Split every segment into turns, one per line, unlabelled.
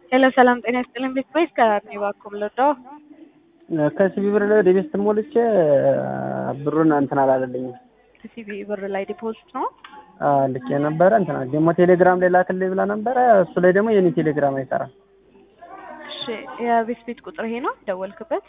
ሄሎ ሰላም ጤና ይስጥልኝ። ቤት ወይስ ከኔ ባኩም ልርዳው?
ከሲቢ ብር ላይ ወደ ቤት ሞልቼ ብሩን እንትን አላለልኝም።
ከሲቢ ብር ላይ ዲፖዚት ነው።
አዎ ልኬ ነበረ እንትና ደግሞ ቴሌግራም ላይ ላክልኝ ብላ ነበረ። እሱ ላይ ደግሞ የኔ ቴሌግራም አይሰራም።
እሺ የቤት ቤት ቁጥር ይሄ ነው ደወልክበት?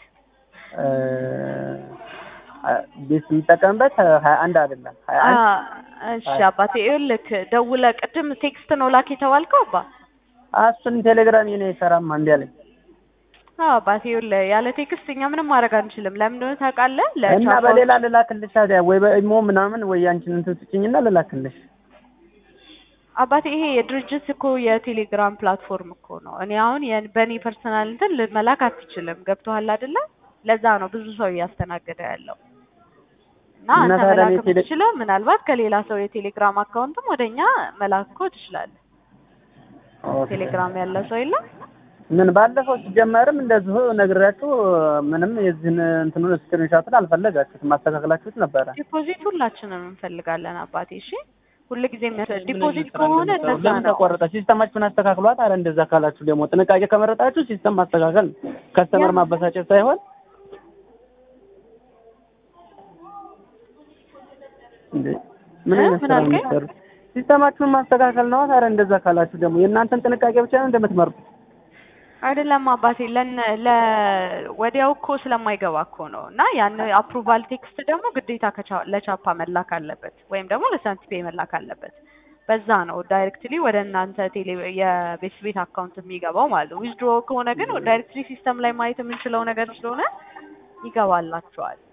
ቤት የምጠቀምበት ሀያ አንድ አይደለም ሀያ አንድ
እሺ አባቴ ይኸውልህ ደውለህ ቅድም ቴክስት ነው ላክ የተባልከው አባ
እሱን ቴሌግራም የኔ አይሰራም አንድ ያለኝ
አዎ አባቴ ይኸውልህ ያለ ቴክስት እኛ ምንም ማድረግ አንችልም። ለምን እንደሆነ ታውቃለህ?
እና በሌላ ልላክልሽ ታዲያ ወይ በኢሞ ምናምን ወይ አንቺን እንትን ስጭኝና ልላክልሽ።
አባቴ ይሄ የድርጅት እኮ የቴሌግራም ፕላትፎርም እኮ ነው። እኔ አሁን በእኔ ፐርሰናል እንትን መላክ አትችልም። ገብቶሃል አይደለ? ለዛ ነው ብዙ ሰው እያስተናገደ ያለው እና
እና
አንተ
ታዲያ
መላክ
እኔ ቴሌ-
የምትችለው ምናልባት ከሌላ ሰው የቴሌግራም አካውንትም ወደኛ መላክ እኮ ትችላለህ።
ኦኬ።
ቴሌግራም ያለው ሰው የለም?
ምን ባለፈው ሲጀመርም እንደዚሁ ነግሬያችሁ ምንም የዚህን እንትኑን ስክሪንሻቱን አልፈለጋችሁትም ማስተካከላችሁት ነበረ።
ዲፖዚት ሁላችንም እንፈልጋለን አባቴ። እሺ ሁልጊዜ የሚያስ- ዲፖዚት ከሆነ እንደዛ
ለምን
ነው።
ተቆረጠ? ሲስተማችሁን አስተካክሏት። አረ እንደዛ ካላችሁ ደግሞ ጥንቃቄ ከመረጣችሁ ሲስተም ማስተካከል ነው። ከስተመር ማበሳጨት ሳይሆን እንዴ ምን
እ?
አይነት
ምን
ስራ ነው
አልከኝ?
የምትሰሩት? ሲስተማችሁን ማስተካከል ነው። አረ እንደዛ ካላችሁ ደግሞ የእናንተን ጥንቃቄ ብቻ ነው እንደምትመርጡት።
አይደለም አባቴ ለን ለ ወዲያው እኮ ስለማይገባ እኮ ነው። እና ያን አፕሩቫል ቴክስት ደግሞ ግዴታ ከቻ- ለቻፓ መላክ አለበት ወይም ደግሞ ለሳንቲፔ መላክ አለበት። በዛ ነው ዳይሬክትሊ ወደ እናንተ ቴሌ የቤት ቤት አካውንት የሚገባው ማለት ነው። ዊዝድሮ ከሆነ ግን ዳይሬክትሊ ሲስተም ላይ ማየት የምንችለው ነገር ስለሆነ ይገባላችኋል።